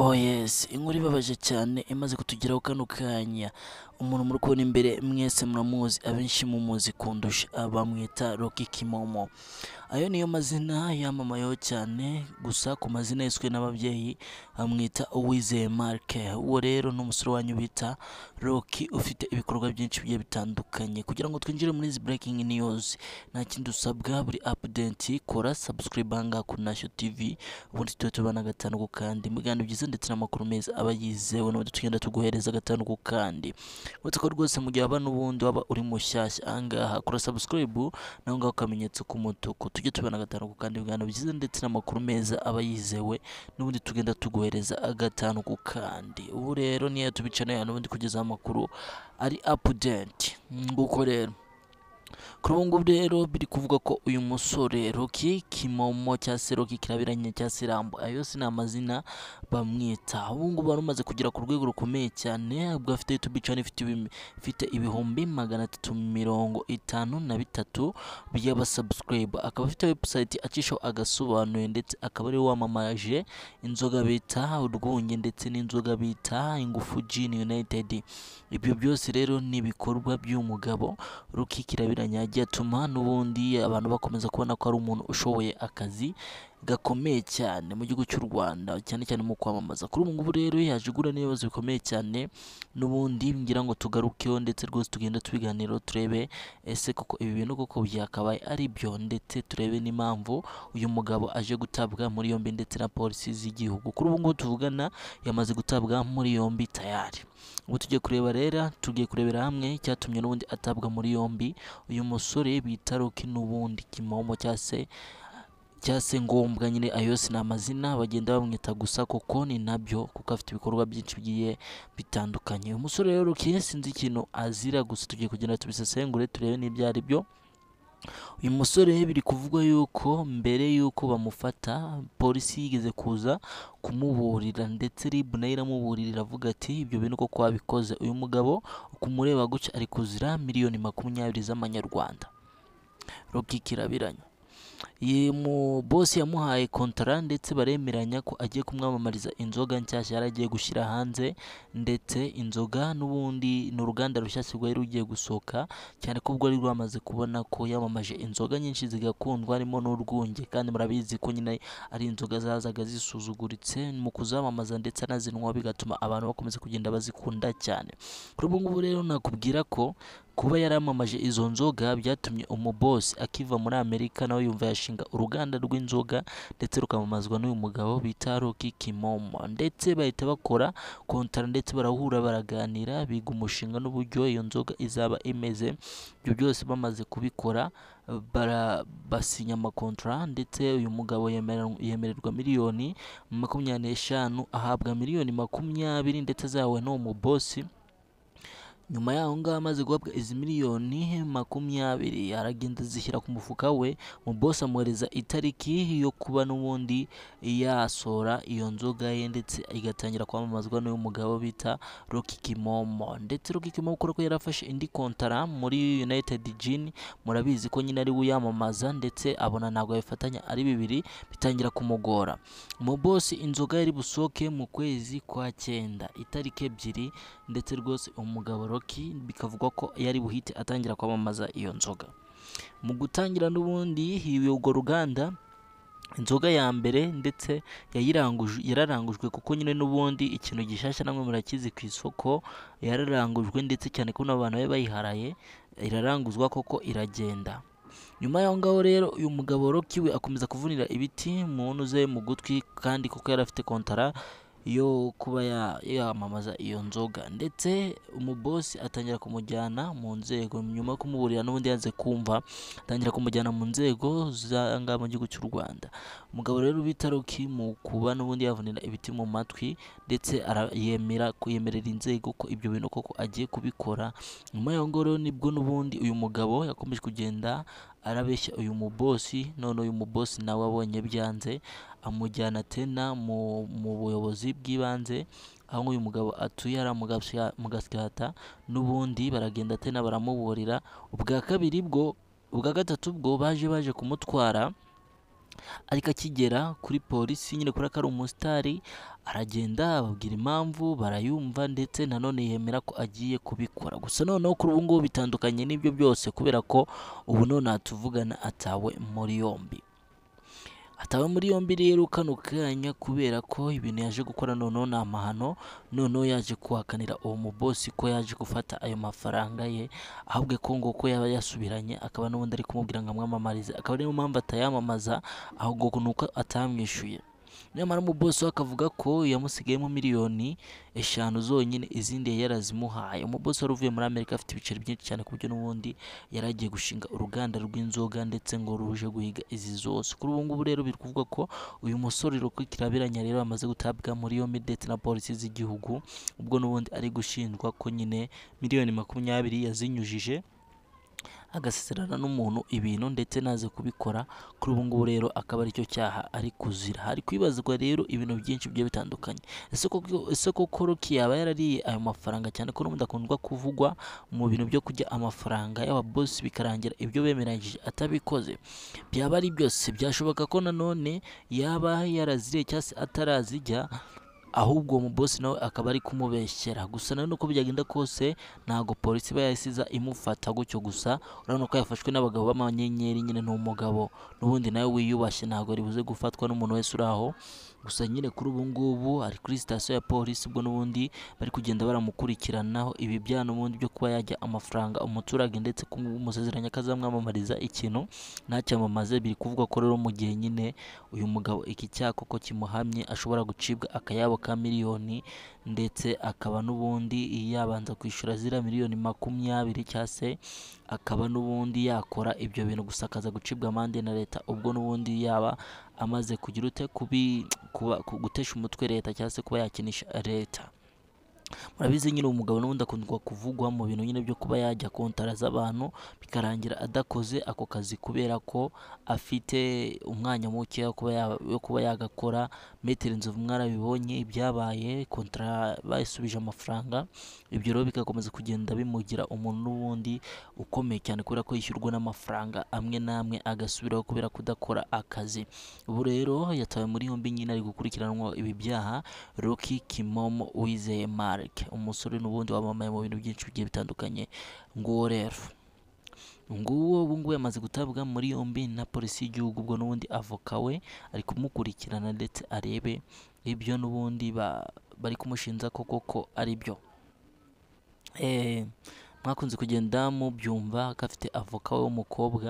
Oh yes, inkuru ibabaje cyane imaze kutugeraho kano kanya. Umuntu muri kubona imbere mwese muramuzi, abenshi mumuzi kundusha, bamwita Rocky Kimomo. Ayo niyo mazina yamamayeho cyane, gusa ku mazina yiswe n'ababyeyi bamwita Uwizeye Mark. Uwo rero ni umusore wanyu bita Rocky ufite ibikorwa byinshi bigiye bitandukanye. Kugira ngo twinjire muri izi breaking news, nta kindi usabwa buri update kora subscribe ahangaha kuri Ntashyo TV, ubundi tujya tubana agatanu ku kandi. Ibiganiro byiza ndetse n'amakuru meza aba yizewe, n'ubundi tugenda tuguhereza agatanu ku kandi. Uretse ko rwose mu gihe haba n'ubundi waba uri mushyashya, ahangaha kora subscribe, naho ngaho akamenyetso k'umutuku. Tujye tubana agatanu ku kandi, ibiganiro byiza ndetse n'amakuru meza aba yizewe, n'ubundi tugenda tuguhereza agatanu ku kandi. Ubu rero niyo tubicana hano, ubundi kugezaho amakuru ari update. Nguko rero. Kuri ubu ngubu rero biri kuvuga ko uyu musore Rocky Kimomo cyangwa se Rocky Kirabiranya cyangwa se Rambo, ayo yose ni amazina bamwita. Ubu ngubu wari umaze kugera ku rwego rukomeye cyane, ubwo afite YouTube channel ifite ibim- ifite ibihumbi magana atatu mirongo itanu na bitatu by'abasubscribe. Akaba afite website acishaho agasobanuye ndetse akaba ariwe wamamaje inzoga bita urwunge ndetse n'inzoga bita ingufu Gin United. Ibyo byose rero ni ibikorwa by'uyu mugabo Ruki Kirabiranya yagiye atuma n'ubundi abantu bakomeza kubona ko ari umuntu ushoboye akazi gakomeye cyane mu gihugu cy'u Rwanda cyane cyane mu kwamamaza. Kuri ubu ngubu rero yaje guhura n'ibibazo bikomeye cyane n'ubundi ngira ngo tugarukeho ndetse rwose tugenda tubiganiraho turebe ese koko ibi bintu koko byakabaye ari byo ndetse turebe n'impamvu uyu mugabo aje gutabwa muri yombi ndetse na polisi z'igihugu. Kuri ubu ngubu tuvugana yamaze gutabwa muri yombi tayari. Ubu tugiye kureba rero, tugiye kurebera hamwe icyatumye n'ubundi atabwa muri yombi uyu musore bita Rocky n'ubundi Kimomo cyangwa se cyangwa se ngombwa nyine ayo yose ni amazina bagenda bamwita gusa kuko ni nabyo kuko afite ibikorwa byinshi bigiye bitandukanye uyu musore rero Rocky sinzi ikintu azira gusa tugiye kugenda tubisesengure turebe n'ibyo ari byo uyu musore biri kuvugwa yuko mbere y'uko bamufata polisi yigeze kuza kumuburira ndetse RIB nayo iramuburira iravuga ati ibyo bintu koko wabikoze uyu mugabo kumureba gutya ari kuzira miliyoni makumyabiri z'amanyarwanda Rocky Kirabiranya Ye mu bosi yamuhaye kontara ndetse baremeranya ko agiye kumwamamariza inzoga nshyashya yari agiye gushyira hanze ndetse inzoga n'ubundi ni uruganda rushyashya rwari rugiye gusohoka cyane ko ubwo rwari rwamaze kubona ko yamamaje inzoga nyinshi zigakundwa harimo n'urwunge kandi murabizi ko nyine ari inzoga zazaga zisuzuguritse mu kuzamamaza ndetse anazinwa bigatuma abantu bakomeza kugenda bazikunda cyane kuri ubu ngubu rero nakubwira ko kuba yaramamaje izo nzoga byatumye umubosi akiva muri amerika nawe yumva yashinga uruganda rw'inzoga ndetse rukamamazwa n'uyu mugabo bita Rocky Kimomo ndetse bahita bakora kontara ndetse barahura baraganira biga umushinga n'uburyo iyo nzoga izaba imeze ibyo byose bamaze kubikora bara- basinya amakontara ndetse uyu mugabo yemererwa- yemererwa miliyoni makumyabiri n'eshanu ahabwa miliyoni makumyabiri ndetse azahawe n'uwo mubosi nyuma yaho ngaho amaze guhabwa izi miliyoni makumyabiri aragenda azishyira ku mufuka we mu bosi amwohereza itariki yo kuba n'ubundi yasora iyo nzoga ye ndetse igatangira kwamamazwa n'uyu mugabo bita Rocky Kimomo ndetse Rocky Kimomo kubera ko yarafashe indi kontara muri United Gin murabizi ko nyine ari we uyamamaza ndetse abona ntabwo yabifatanya ari bibiri bitangira kumugora mu bosi inzoga yari busohoke mu kwezi kwa cyenda itariki ebyiri ndetse rwose umugabo Rocky bikavugwa ko yari buhite atangira kwamamaza iyo nzoga mu gutangira n'ubundi hiwe urwo ruganda inzoga ya mbere ndetse yayiranguje yararangujwe kuko nyine n'ubundi ikintu gishasha namwe murakizi ku isoko yararangujwe ndetse cyane ko n'abantu bari bayiharaye iraranguzwa koko iragenda nyuma y'aho ngaho rero uyu mugabo Rocky we akomeza kuvunira ibiti mu ntuze ze mu gutwi kandi kuko yari afite kontara yo kuba ya- yamamaza iyo nzoga ndetse umubosi atangira kumujyana mu nzego nyuma yo kumuburira n'ubundi yanze kumva atangira kumujyana mu nzego z'ahangaha mu gihugu cy'u Rwanda umugabo rero bita Rocky mu kuba n'ubundi yavunira ibiti mu matwi ndetse ara- yemera kuyemerera inzego ko ibyo bintu koko agiye kubikora nyuma y'aho ngaho rero nibwo n'ubundi uyu mugabo yakomeje kugenda arabeshya uyu mubosi none uyu mubosi nawe abonye byanze amujyana tena mu, mu buyobozi bw'ibanze aho uyu mugabo atuye ari mu gasyata n'ubundi baragenda tena baramuburira ubwa kabiri bwo ubwa gatatu bwo baje baje kumutwara ariko akigera kuri polisi nyine kubera ko ari umusitari aragenda ababwira impamvu barayumva ndetse nanone yemera ko agiye kubikora gusa noneho kuri ubu ngubu bitandukanye n'ibyo byose kubera ko ubu none natuvugana atawe muri yombi atawe muri yombi rero kano kanya kubera ko ibintu yaje gukora noneho ni amahano noneho yaje kuhakanira uwo mubosi ko yaje gufata ayo mafaranga ye ahubwo ko ngo ko yaba yasubiranye akaba n'ubundi ari kumubwira ngo amwamamarize akaba ariyo mpamvu atayamamaza ahubwo ni uko atamwishyuye nyamara umubosi we akavuga ko yamusigayemo miliyoni eshanu zonyine izindi yari yarazimuhaye umubosi wari uvuye muri amerika afite ibiceri byinshi cyane ku buryo n'ubundi yari agiye gushinga uruganda rw'inzoga ndetse ngo ruje guhiga izi zose kuri ubu ngubu rero biri kuvuga ko uyu musore kirabiranya rero amaze gutabwa muri yombi ndetse na polisi z'igihugu ubwo n'ubundi ari gushinjwa ko nyine miliyoni makumyabiri yazinyujije agasezerana n'umuntu ibintu ndetse naze kubikora kuri ubu ngubu rero akaba aricyo cyaha ari kuzira hari kwibazwa rero ibintu byinshi bigiye bitandukanye ese koko- ese koko roki yaba yarariye ayo mafaranga cyane ko n'ubundi akundwa kuvugwa mu bintu byo kurya amafaranga y'ababosi bikarangira ibyo bemeranyije atabikoze byaba ari byose byashoboka ko nanone yaba yaraziriye cyangwa se atarazijya ahubwo uwo mubosi nawe akaba ari kumubeshyera gusa nanone uko byagenda kose ntabwo polisi iba yasiza imufata gutyo gusa urabona ko yafashwe n'abagabo b'amanyenyeri nyine ni umugabo n'ubundi nawe wiyubashye ntabwo ribuze gufatwa n'umuntu wese uri aho gusa nyine kuri ubu ngubu ari kuri sitasiyo ya polisi ubwo n'ubundi bari kugenda baramukurikiranaho ibi byaha n'ubundi byo kuba yajya amafaranga umuturage ndetse kumusezeranya ko azamwamamariza ikintu ntacyamamaze biri kuvugwa ko rero mu gihe nyine uyu mugabo iki cyaha koko kimuhamye ashobora gucibwa akayabo ka miliyoni ndetse akaba n'ubundi yabanza kwishyura ziriya miliyoni makumyabiri cyangwa se akaba n'ubundi yakora ibyo bintu gusa akaza gucibwa amande na leta ubwo n'ubundi yaba amaze kugira ute kubi kuba- ku- gutesha umutwe leta cyangwa se kuba yakinisha leta murabizi nyine umugabo n'ubundi akundwa kuvugwa mu bintu nyine byo kuba yajya kontara z'abantu bikarangira adakoze ako kazi kubera ko afite umwanya muke wo kuba ya- wo kuba yagakora metero inzovu mwarabibonye ibyabaye kontara basubije amafaranga ibyo rero bigakomeza kugenda bimugira umuntu n'ubundi ukomeye cyane kubera ko yishyurwa n'amafaranga amwe n'amwe agasubiraho kubera kudakora akazi ubu rero yatawe muri yombi nyine ari gukurikiranwa ibi byaha Rocky Kimomo Uwizeye Mark umusore n'ubundi wamamaye mu bintu byinshi bigiye bitandukanye nguwo rero nguwo ubu ngubu yamaze gutabwa muri yombi na polisi y'igihugu ubwo n'ubundi avoka we ari kumukurikirana ndetse arebe ibyo n'ubundi ba- bari kumushinja ko koko ari byo Eh, mwakunze kugenda mubyumva ko afite avoka we w'umukobwa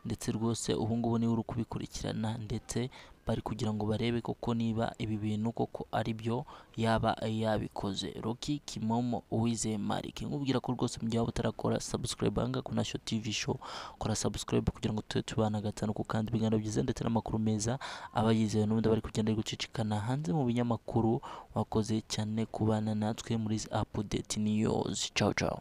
ndetse rwose ubu ngubu niwe uri kubikurikirana ndetse bari kugira ngo barebe koko niba ibi bintu koko ari byo yaba yabikoze Rocky Kimomo Uwizeye Malik nkubwira ko rwose mu gihe waba utarakora subscribe hanga ku Nashyo TV show kora subscribe kugira ngo tube tubana gatanu ku kandi ibiganiro byiza ndetse n'amakuru meza aba yizewe n'ubundi bari kugenda ari gucicikana hanze mu binyamakuru wakoze cyane kubana natwe muri izi update news ciao ciao